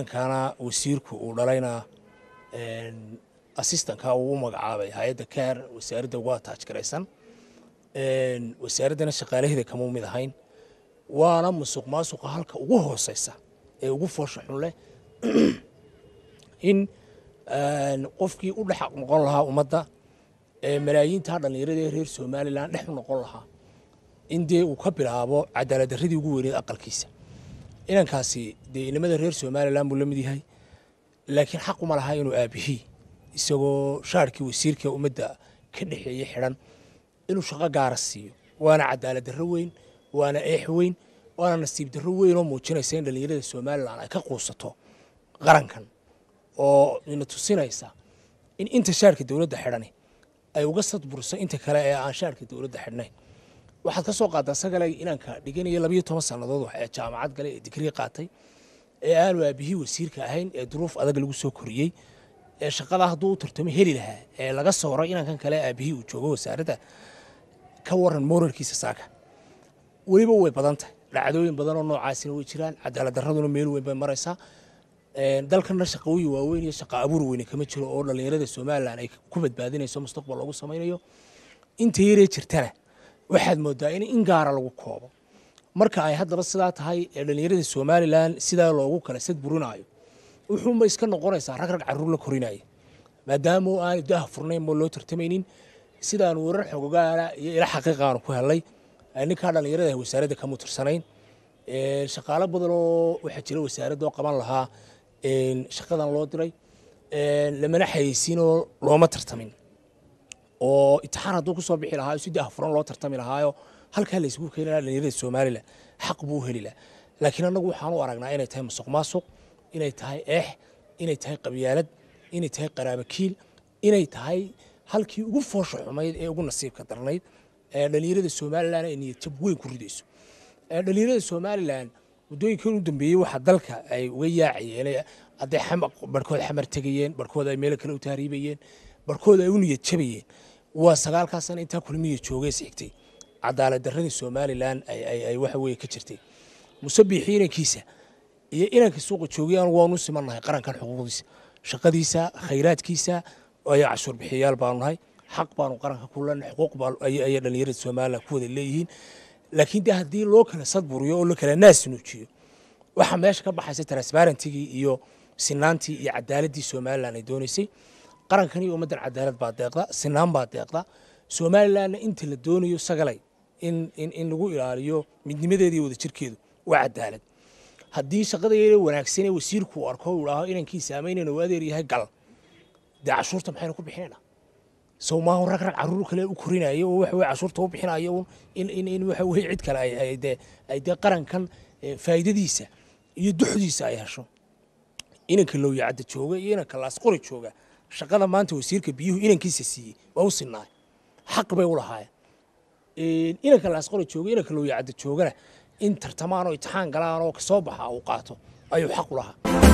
inankaana wasiirku uu dhalayna assistanka uu u magacaabay hay-adda kaar wasaaradda waa taajgaraysan wasaaraddana shaqaalaheeda kama mid ahayn waana musuq maasuqa halka ugu hooseysa ee ugu foosha xun leh in qofkii u dhex noqon lahaa ummadda malaayiinta dhallinyarada ee reer somalilan dhex u noqon lahaa in dee uu ka bilaabo cadaalad darradii ugu weyneed aqalkiisa inankaasi dee inamada reer somalilan buu la mid yahay laakiin xaq uma laha inuu aabihii isagoo shaarkii wasiirka ummadda ka dhexeeyey xidhan inuu shaqo gaara siiyo waana cadaalad darro weyn waana eex weyn waana nasiib darro weyn oo muujinaysa in dhallinyarada somalilan ay ka quusato qarankan oo ina tusinaysa in inta shaarka dowladda xidhani ay uga sadburso inta kale ee aan shaarka dowladda xidhnayn waxaad ka soo qaadaa sagale inanka dhiganaya labayo toban sannadood ee jaamacad gale ee digrii qaatay ee aanu aabihii wasiirka ahayn ee duruuf adag lagu soo koriyey ee shaqada hadduu u tartamo heli lahaa ee laga sooray inankan kale aabihii uu joogo wasaaradda ka waran moralkiisa saaka weliba way badan tahay dhacdooyin badan oo noocaasina way jiraan cadaalad darraduna meel weyn bay maraysaa dalkana shaqooyin waaweyn iyo shaqa abuur weyne kama jiro oo dhallinyarada somalilan ay ku badbaadinayso mustaqbal loogu samaynayo inta yaree jirtana waxaad moodaa in in gaara lagu koobo marka ay haddaba sidaa tahay ee dhallinyarada somalilan sidaa loogu kala sad burinaayo wuxuunba iska noqonaysaa rag rag carruur la korinaya maadaama aanu daha furnayn moo loo tartamaynin sidaanu warar xogogaala iyo ila xaqiiqa aanu ku helnay ninkaa dhallinyarada wasaaradda kama tirsanayn shaqaalo badan oo waxaa jira wasaaradda oo qaban lahaa shaqadan loo diray lamana xayeysiinoo looma tartamin oo itixaan hadduu kusoo bixi lahaa si daha furan loo tartami lahaayo halkaa la isugu keeni lahaa dhallinyarada somalilan xaq buu u heli lahaa laakiin annagu waxaan u aragnaa inay tahay masuq maasuq inay tahay eex inay tahay qabyaalad inay tahay qaraabakiil inay tahay halkii ugu foosha xumayd ee ugu nasiibka darnayd ee dhallinyarada somalilan ay niyad jab weyn ku ridayso dhallinyarada somalilan muddooyinkan u dambeeyey waxaa dalka ay uga yaacayeen hadday barhkood xamar tegayeen barhkood ay meelo kale u tahriibayeen barhkood ay u niyad jabayeen waa sagaalkaa sana intaa kulmiya joogay xigtay cadaalad darradii somalilan ay waxa weye ka jirtay musabixii inankiisa iyo inanka suuqa joogayaan waanu simannahay qarankan xuquuqdiisa shaqadiisa khayraadkiisa ay cashuur bixiyayaal baanu nahay xaq baanu qaranka ku leenahay xuquuq ayay dhallinyarada somalilan ku wada leeyihiin laakiin de haddii loo kala sadburiyo oo la kala naas nuujiyo waxaa meesha ka baxaysa transparentigii iyo sinaantii iyo cadaaladdii somalilan ay doonaysay qarankan iyo ummaddan cadaalad baa deeqda sinaan baa deeqda somalilanna inta la doonayo sagalay in in lagu ilaaliyo midnimadeeda iyo wadajirkeedu waa cadaalad haddii shaqadayada wanaagsanee wasiirku uu arko uu idhaaho inankiisa ama inanu adeer yahay gal dee cashuurta maxaynu ku bixinayna sow maahu rag rag carruur kale u korinayo oo waxa weye cashuurta u bixinayo in in in waxa weye cid kale ay ay dee ay dee qarankan faa'iidadiisa iyo duxdiisa ay hesho inanka lowyacadda jooga iyo inanka laasqori jooga shaqada maanta wasiirka biyuhu inankiisa siiyey waa u sinnaay xaq bay u lahaayeen inanka laasqori jooga inanka lowyacadda joogana in tartamaan oo itixaan galaan oo kasoo baxa uu qaato ayuu xaq u lahaa